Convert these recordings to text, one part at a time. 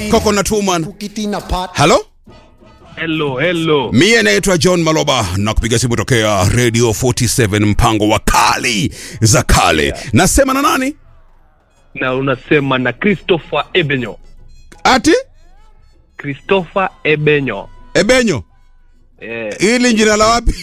Coconut Woman. Kukitina part. Halo? Hello, hello. Mie naitwa John Maloba na kupiga simu tokea Radio 47 mpango wa kali za kale. Nasema na nani? Na unasema na Christopher Ebenyo. Ati? Christopher Ebenyo. Ebenyo. Eh, Hili jina la wapi?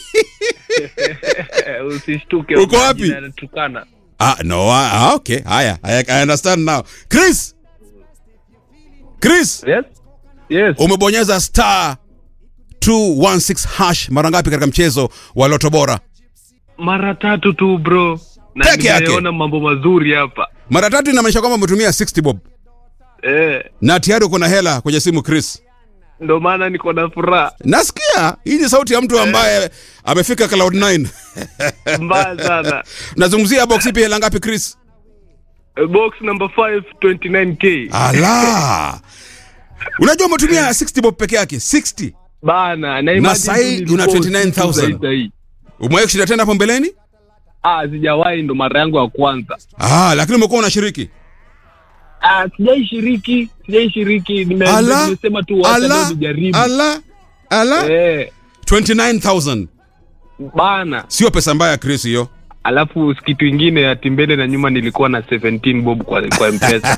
usishtuke. Uko wapi? jina linatukana. ah, no, ah, okay. Haya, I, I understand now. Chris. Chris, Yes? Yes. umebonyeza star 216 hash mara ngapi katika mchezo wa Loto Bora? Mara tatu tu bro. Na Peke yake? nimeona mambo mazuri hapa. Mara tatu inamaanisha kwamba umetumia 60 bob Eh, na tayari uko na hela kwenye simu Chris. ndo maana niko na furaha Nasikia hii ni sauti ya mtu ambaye amefika cloud 9. mbaya sana. Nazungumzia box ipi hela ngapi Chris? Eh, Box number 5 29k. Ala. Unajua umetumia 60 bob peke yake, 60. Bana, na imagine sahi tu nilikuwa una 29,000. usiku zaidi hii. Umewahi kushinda tena hapo mbeleni? Ah, sijawahi ndo mara yangu ya kwanza. Ah, lakini umekuwa unashiriki. Ah, sijaishiriki, sijaishiriki. Nime- Ala. Nimesema tu wacha leo Ala. nijaribu. Ala. Ala. Eh, 29000. bana. Sio pesa mbaya Chris hiyo. Alafu kitu ingine ati mbele na nyuma nilikuwa na 17 bob kwa, kwa mpesa.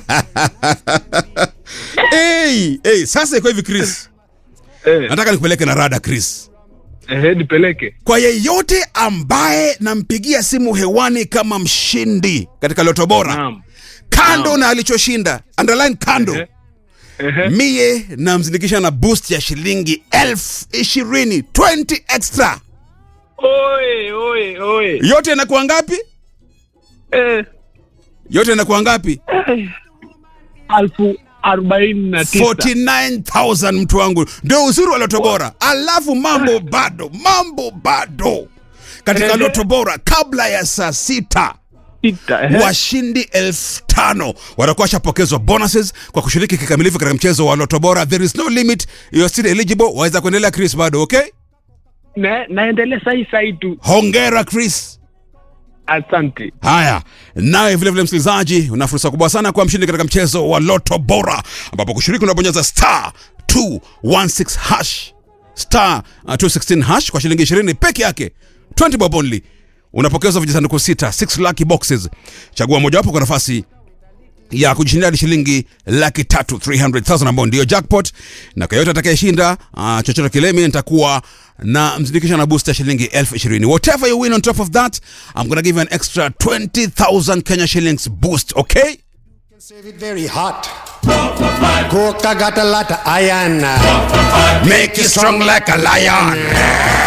hey, hey, sasa iko hivi Chris. eh, Nataka nikupeleke na rada Chris. eh, nipeleke. Kwa yeyote ambaye nampigia simu hewani kama mshindi katika Loto Bora, Naam. kando na alichoshinda, underline kando, Ehe. Ehe. mie namzindikisha na boost ya shilingi elfu ishirini 20 extra. Oe, oe, oe. Yote inakuwa ngapi? Eh, Yote inakuwa ngapi? alfu arobaini na tisa. 49000 mtu wangu, ndio uzuri wa Loto Bora. Alafu mambo bado, mambo bado katika Ehe. Loto Bora kabla ya saa sita Sita, ehe. washindi elfu tano watakuwa washapokezwa bonuses kwa kushiriki kikamilifu katika mchezo wa Loto Bora. There is no limit, you are still eligible. Waweza kuendelea Chris, bado okay? Na, naendelea sahi sahi tu. Hongera Chris. Asante. Haya, nawe vile vile msikilizaji, una fursa kubwa sana kuwa mshindi katika mchezo wa Loto Bora, ambapo kushiriki unabonyeza star 216 hash star uh, 216 hash kwa shilingi 20 peke yake, 20 bob only. Unapokezwa vijisanduku sita, 6 lucky boxes. Chagua mojawapo kwa nafasi ya kujishindia hadi shilingi laki tatu 300,000 ambao ndio jackpot, na kwa yote atakayeshinda uh, chochote kile, mimi nitakuwa na mzindikisha na booster shilingi elfu ishirini. Whatever you win on top of that, I'm gonna give you an extra 20,000 Kenya shillings boost, okay? Save it very hot. Coca got a lot of iron. Make you strong like a lion.